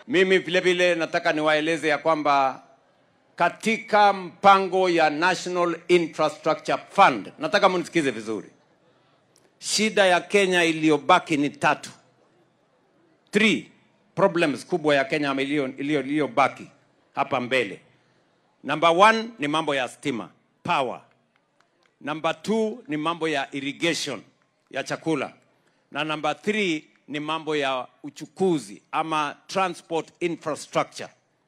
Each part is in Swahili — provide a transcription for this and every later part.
Mimi vile vile nataka niwaeleze ya kwamba katika mpango ya National Infrastructure Fund, nataka mnisikize vizuri, shida ya Kenya iliyobaki ni tatu, three problems kubwa ya Kenya iliyo- iliyo- iliyobaki hapa mbele. Number one ni mambo ya stima, power. Number two ni mambo ya irrigation ya chakula, na number three ni mambo ya uchukuzi ama transport infrastructure.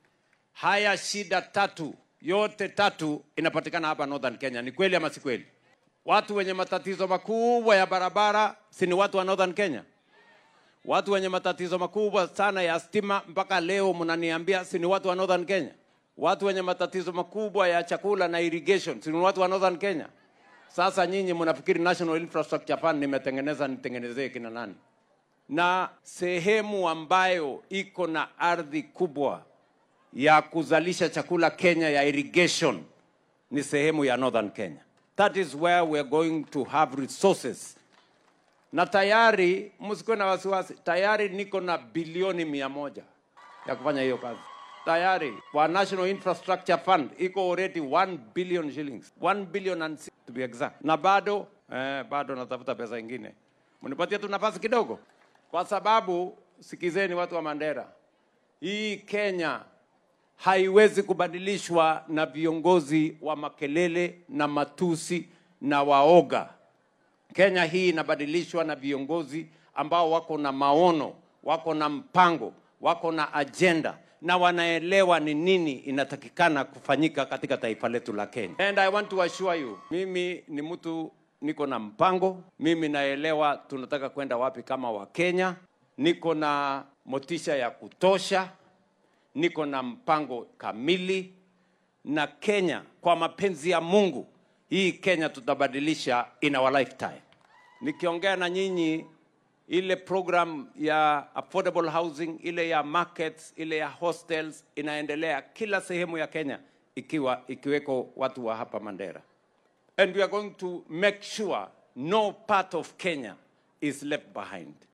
Haya shida tatu yote tatu inapatikana hapa Northern Kenya. Ni kweli ama si kweli? Watu wenye matatizo makubwa ya barabara si ni watu wa Northern Kenya? Watu wenye matatizo makubwa sana ya stima mpaka leo mnaniambia si ni watu wa Northern Kenya? Watu wenye matatizo makubwa ya chakula na irrigation si ni watu wa Northern Kenya? Sasa nyinyi mnafikiri National Infrastructure Fund nimetengeneza nitengenezee kina nani? Na sehemu ambayo iko na ardhi kubwa ya kuzalisha chakula Kenya ya irrigation ni sehemu ya Northern Kenya. That is where we are going to have resources. Na tayari msikuwe na wasiwasi, tayari niko na bilioni mia moja ya kufanya hiyo kazi tayari kwa National Infrastructure Fund iko already 1 billion shillings 1 billion and si- to be exact, na bado eh, bado natafuta pesa ingine, mnipatie tu nafasi kidogo, kwa sababu sikizeni, watu wa Mandera, hii Kenya haiwezi kubadilishwa na viongozi wa makelele na matusi na waoga. Kenya hii inabadilishwa na viongozi ambao wako na maono, wako na mpango, wako na ajenda na wanaelewa ni nini inatakikana kufanyika katika taifa letu la Kenya. And I want to assure you, mimi ni mtu niko na mpango, mimi naelewa tunataka kwenda wapi kama Wakenya, niko na motisha ya kutosha, niko na mpango kamili na Kenya kwa mapenzi ya Mungu, hii Kenya tutabadilisha in our lifetime. Nikiongea na nyinyi, ile program ya affordable housing, ile ya markets, ile ya hostels inaendelea kila sehemu ya Kenya, ikiwa ikiweko watu wa hapa Mandera, and we are going to make sure no part of Kenya is left behind.